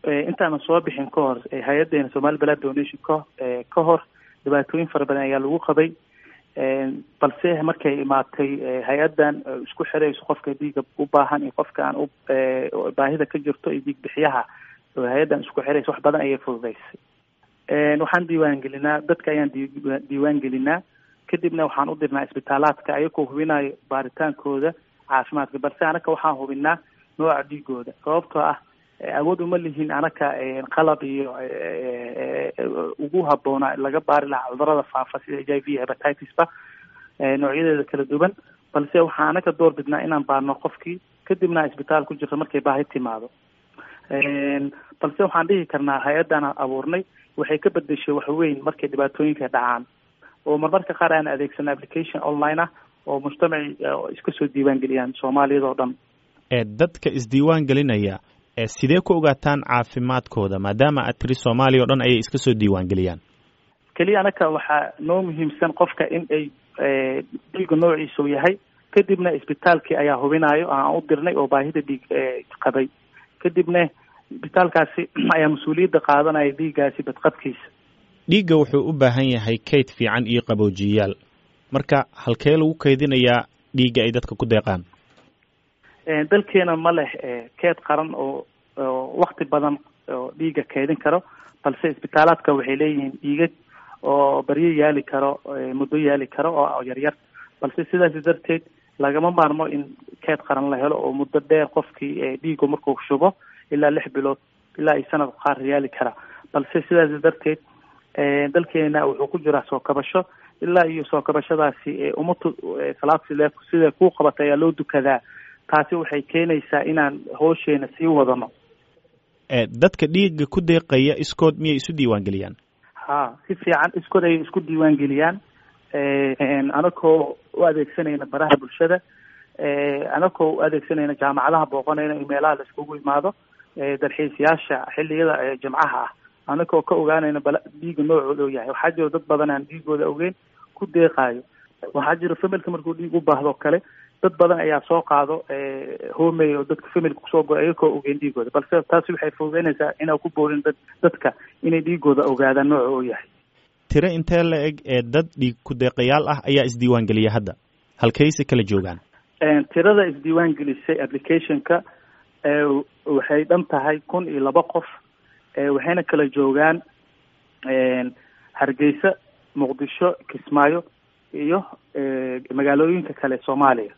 intaanan soo bixin ka hor hay-adeena somali blood donation ka ka hor dhibaatooyin fara badan ayaa lagu qabay balse markay imaatay hay-adan isku xirayso qofka dhiiga u baahan iyo qofka aan u baahida ka jirto iyo dhiig bixiyaha oo hay-adan isku xiraysa wax badan ayay fududeysay waxaan diiwaan gelinaa dadka ayaan diiwaan gelinaa kadibna waxaan u dirnaa isbitaalaadka ayagoo hubinayo baaritaankooda caafimaadka balse anaka waxaan hubinaa nooca dhiigooda sababtoo ah awood uma lihin anaka qalab iyo ugu habboona laga baari lahaa cudurada faafa sida h i v hepatitisba noocyadeeda kala duwan balse waxaan anaka door bidnaa inaan baarno qofkii kadibna isbitaal ku jirto markay baahi timaado balse waxaan dhihi karnaa hay-adan abuurnay waxay ka bedeshay wax weyn markay dhibaatooyinka dhacaan oo marmarka qaar aan adeegsano application online ah oo mujtamaci iska soo diiwaan geliyaan soomaaliyada oo dhan dadka isdiiwaan gelinaya sidee ku ogaataan caafimaadkooda maadaama aad tiri soomaaliya o dhan ayay iska soo diiwaan geliyaan keliya anaka waxaa noo muhiimsan qofka in ay dhiiga noociisu yahay kadibna isbitaalkii ayaa hubinayo aan u dirnay oo baahida dhiig qabay kadibna isbitaalkaasi ayaa mas-uuliyadda qaadanaya dhiiggaasi badqabkiisa dhiigga wuxuu u baahan yahay kayd fiican iyo qaboojiyayaal marka halkee lagu kaydinayaa dhiigga ay dadka ku deeqaan dalkeena ma leh keed qaran oo wakti badan oo dhiiga keydin karo balse isbitaalaadka waxay leeyihiin dhiigag oo baryo yaali karo muddo yaali karo oo yaryar balse sidaas darteed lagama maarmo in keed qaran la helo oo muddo dheer qofkii dhiigu markuu shubo ilaa lix bilood ilaa iyo sanad qaar yaali kara balse sidaas darteed dalkeena wuxuu ku jiraa soo kabasho ilaa iyo soo kabashadaasi umatu salaad sile sida kuu qabatay ayaa loo dukadaa taasi waxay keenaysaa inaan hoosheena sii wadano dadka dhiiga ku deeqaya iskood miyay isu diiwaan geliyaan ha si fiican iskood ayay isku diiwaan geliyaan anakoo u adeegsanayna baraha bulshada anakoo u adeegsanayna jaamacadaha booqanayna iyo meelaha la iskugu imaado dalxiisayaasha xilliyada jimcaha ah anakoo ka ogaanayna bal dhiiga noocooda oo yahay waxaa jiro dad badan aan dhiigooda ogeyn ku deeqaayo waxaa jiro familka markuu dhiig u baahdo kale dad badan ayaa soo qaado homey oo dadka familka kusoo go ayagoo ogeyn dhiigooda balse taasi waxay fududeynaysaa inaa ku boorin dad dadka inay dhiigooda ogaadaan nooca oo yahay tiro intee la eg ee dad dhiig ku deeqayaal ah ayaa isdiiwaan geliya hadda halkayse kala joogaan tirada isdiiwaan gelisay applicationka waxay dhan tahay kun iyo laba qof waxayna kala joogaan hargeysa muqdisho kismaayo iyo magaalooyinka kale soomaaliya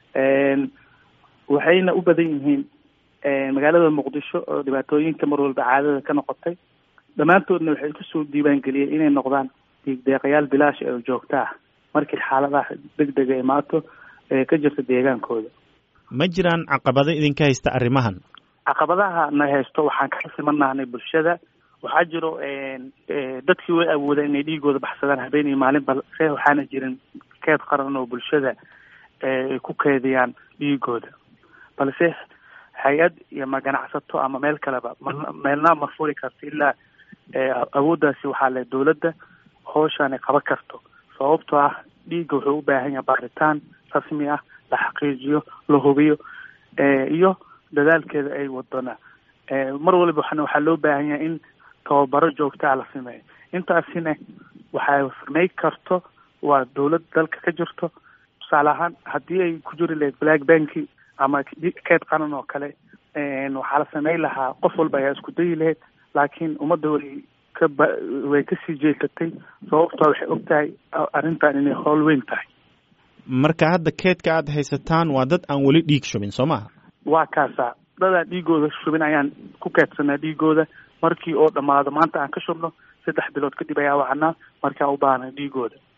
waxayna u badan yihiin magaalada muqdisho oo dhibaatooyinka mar walba caadada ka noqotay dhammaantoodna waxay kusoo diiwaan geliyeen inay noqdaan dhiig deeqayaal bilaash oo joogto ah markii xaaladaha deg dega imaato ee ka jirta deegaankooda ma jiraan caqabado idinka haysta arrimahan caqabadaha na haysto waxaan ka simanahnay bulshada waxaa jiro dadkii way awoodeen inay dhiigooda baxsadaan habeen iyo maalin balse waxaana jirin keed qaran oo bulshada ay ku keediyaan dhiigooda balse hay-ad iyo ma ganacsato ama meel kaleba meelna ma furi karto ilaa awooddaasi waxaa le dawladda hooshaan ay qaban karto sababtoo ah dhiigga wuxuu u baahan yahay baaritaan rasmi ah la xaqiijiyo la hubiyo iyo dadaalkeeda ay wadona mar waliba waxaa loo baahan yahay in tababaro joogtaa la sameeyo intaasina waxay samey karto waa dawlad dalka ka jirto tusaale ahaan haddii ay ku jiri lahayd black banki ama keed qaran oo kale waxaa la sameyn lahaa qof walba ayaa isku dayi lahayd laakiin ummadda way ka ba way kasii jeesatay sababtoo waxay og tahay arrintan inay howl weyn tahay marka hadda keedka aad haysataan waa dad aan weli dhiig shubin soo maha waa kaasa dadaan dhiigooda shubin ayaan ku keedsanaa dhiigooda markii oo dhammaado maanta aan ka shubno saddex bilood kadib ayaa wacnaa markaan u baahnay dhiigooda